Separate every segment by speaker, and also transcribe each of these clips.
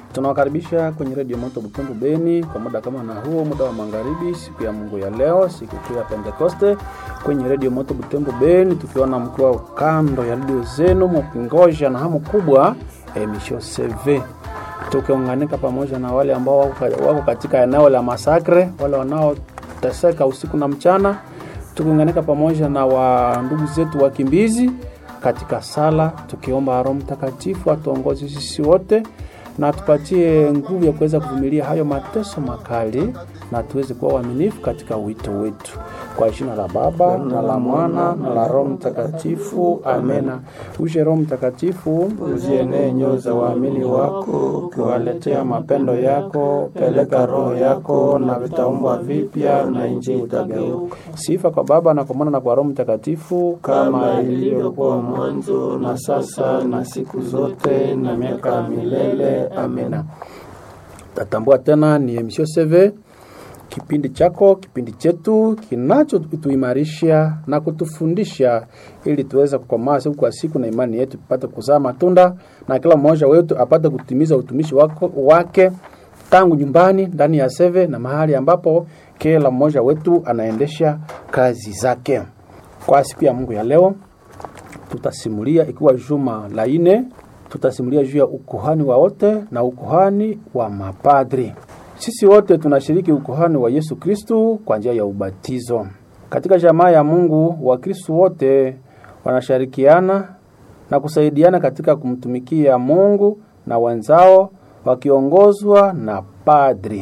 Speaker 1: Tunawakaribisha kwenye redio Moto Butembo Beni kwa muda kama na huo, muda wa magharibi, siku ya Mungu ya leo, siku kuu ya Pentekoste, kwenye redio Moto Butembo Beni, tukiona mkiwa kando ya redio zenu mkingoja na hamu kubwa emisho CV, tukiunganika pamoja na wale ambao wako katika eneo la masakre, wale wanaoteseka usiku na mchana, tukiunganika pamoja na wa ndugu zetu wakimbizi katika sala, tukiomba Roho Mtakatifu atuongoze sisi wote na tupatie nguvu ya kuweza kuvumilia hayo mateso makali na tuweze kuwa waaminifu katika wito wetu. Kwa jina la Baba na la Mwana na la Roho Mtakatifu, amena. Uje Roho Mtakatifu, uzienee nyoyo za waamini wako, ukiwaletea mapendo yako. Peleka Roho yako na vitaumbwa vipya, na nchi itageuka. Sifa kwa Baba na kwa Mwana na kwa Roho Mtakatifu, kama ilivyokuwa mwanzo na sasa na siku zote na miaka ya milele. Amena. Tatambua tena ni emission CV, kipindi chako, kipindi chetu kinachotuimarisha na kutufundisha ili tuweze kukomaa siku kwa siku na imani yetu tupate kuzaa matunda na kila mmoja wetu apate kutimiza utumishi wako, wake tangu nyumbani, ndani ya seve na mahali ambapo kila mmoja wetu anaendesha kazi zake. Kwa siku ya Mungu ya leo tutasimulia ikiwa juma la ine tutasimulia juu ya ukuhani wa wote na ukuhani wa mapadri. Sisi wote tunashiriki ukuhani wa Yesu Kristu kwa njia ya ubatizo. Katika jamaa ya Mungu, Wakristu wote wanashirikiana na kusaidiana katika kumtumikia Mungu na wenzao wakiongozwa na padri,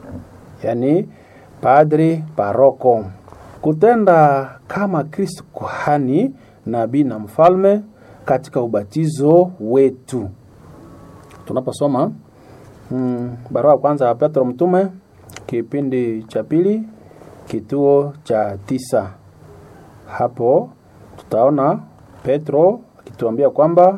Speaker 1: yaani padri paroko, kutenda kama Kristu kuhani, nabii na mfalme katika ubatizo wetu. Tunaposoma mm, barua ya kwanza ya Petro mtume kipindi cha pili kituo cha tisa, hapo tutaona Petro akituambia kwamba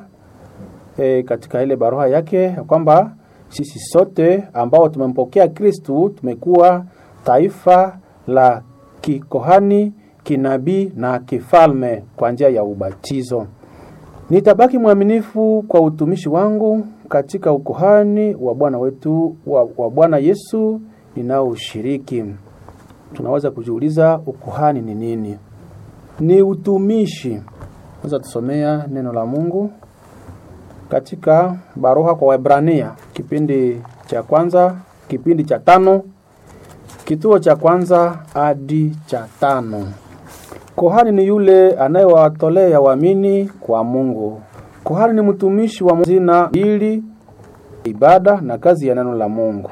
Speaker 1: e, katika ile barua yake ya kwamba sisi sote ambao tumempokea Kristu tumekuwa taifa la kikohani, kinabii na kifalme kwa njia ya ubatizo. Nitabaki mwaminifu kwa utumishi wangu katika ukuhani wa Bwana wetu wa, wa Bwana Yesu ninaoshiriki. Tunaweza kujiuliza ukuhani ni nini? Ni utumishi. Naweza tusomea neno la Mungu katika barua kwa Waebrania kipindi cha kwanza, kipindi cha tano, kituo cha kwanza hadi cha tano. Kohani ni yule anayewatolea waamini kwa Mungu. Kohani ni mtumishi wa zina ili ibada na kazi ya neno la Mungu.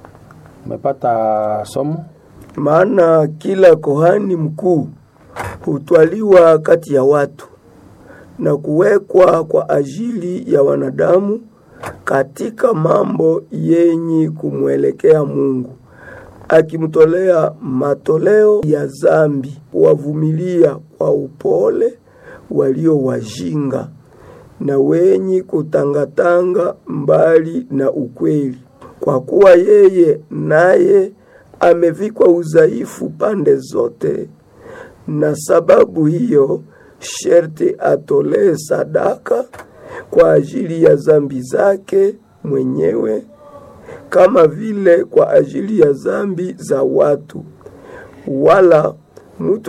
Speaker 1: Umepata somo?
Speaker 2: Maana kila kohani mkuu hutwaliwa kati ya watu na kuwekwa kwa ajili ya wanadamu katika mambo yenye kumwelekea Mungu akimtolea matoleo ya zambi, wavumilia kwa upole walio wajinga na wenye kutangatanga mbali na ukweli, kwa kuwa yeye naye amevikwa udhaifu pande zote, na sababu hiyo sherti atolee sadaka kwa ajili ya zambi zake mwenyewe kama vile kwa ajili ya zambi za watu, wala mtu